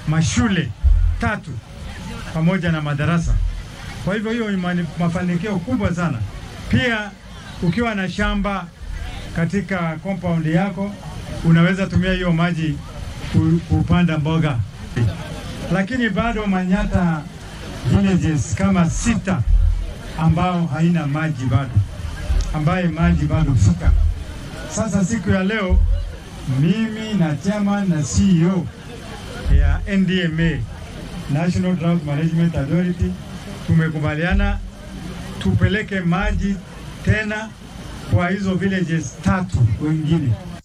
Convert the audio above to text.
mashule tatu pamoja na madarasa. Kwa hivyo hiyo ni mani- mafanikio kubwa sana. Pia ukiwa na shamba katika compound yako unaweza tumia hiyo maji ku- kupanda mboga, lakini bado Manyata villages kama sita ambao haina maji bado, ambaye maji bado fika. Sasa siku ya leo mimi na chairman na CEO ya NDMA National Drought Management Authority tumekubaliana tupeleke maji tena kwa hizo villages tatu wengine